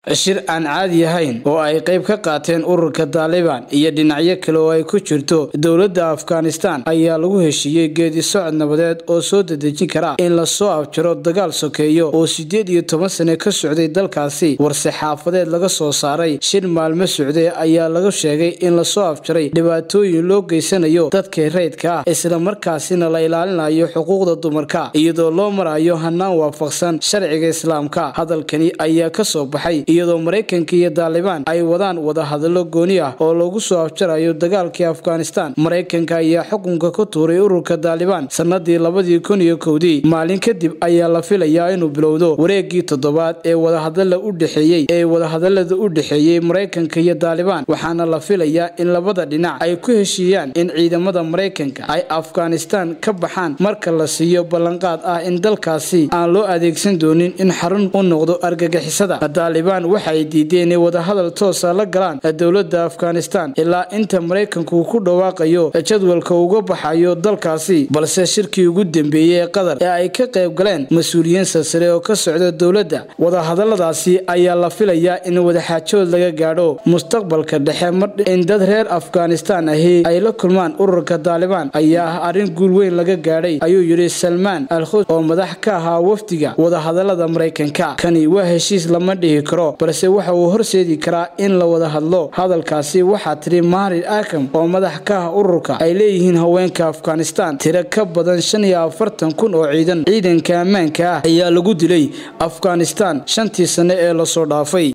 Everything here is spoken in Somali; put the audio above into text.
shir aan caadi ahayn oo ay qayb ka qaateen ururka taalibaan iyo dhinacyo kale oo ay ku jirto dowladda afghanistan ayaa lagu heshiiyey geedi socod nabadeed oo soo dedejin kara in lasoo afjaro dagaal sokeeyo oo sideed iyo toban sane ka socday dalkaasi warse xaafadeed laga soo saaray shir maalmo socday ayaa laga sheegay in lasoo afjaray dhibaatooyin loo geysanayo dadka rayidka ah islamarkaasina la ilaalinayo xuquuqda dumarka iyadoo loo marayo hanaan waafaqsan sharciga islaamka hadalkani ayaa kasoo baxay iyadoo maraykanka iyo taalibaan ay wadaan wadahadallo gooni ah oo lagu soo afjarayo dagaalkii afghanistan maraykanka ayaa xukunka ku tuuray ururka taalibaan sanadii labadii kun iyo kowdii maalin kadib ayaa la filayaa inuu bilowdo wareegii toddobaad ee wadahadala u dhexeeyey ee wadahadalada u dhexeeyey maraykanka iyo taalibaan waxaana la filayaa in labada dhinac ay ku heshiiyaan in ciidamada maraykanka ay afghanistan ka baxaan marka la siiyo ballanqaad ah in dalkaasi aan loo adeegsan doonin in xarun u noqdo argagixisada taalibaan waxay diideen inay wadahadal toosa la galaan dowladda afghanistan ilaa inta maraykanku ku dhawaaqayo jadwalka uga baxayo dalkaasi balse shirkii ugu dambeeyey ee qatar ee ay ka qayb galeen mas-uuliyiin silsile oo ka socda dowladda wadahadaladaasi ayaa la filayaa in wadaxaajood laga gaadho mustaqbalka dhexe mar in dad reer afghanistan ahi ay la kulmaan ururka taalibaan ayaa ah arrin guul weyn laga gaadhay ayuu yidhi salmaan alkhus oo madax ka ahaa wafdiga wadahadalada maraykanka kani waa heshiis lama dhihi karo balse waxa uu horseedi karaa in la wada hadlo hadalkaasi waxaa tiri maarid akam oo madax ka ah ururka ay leeyihiin haweenka afghanistan tiro ka badan shan iyo afartan kun oo ciidan ciidanka ammaanka ah ayaa lagu dilay afghanistan shantii sane ee lasoo dhaafay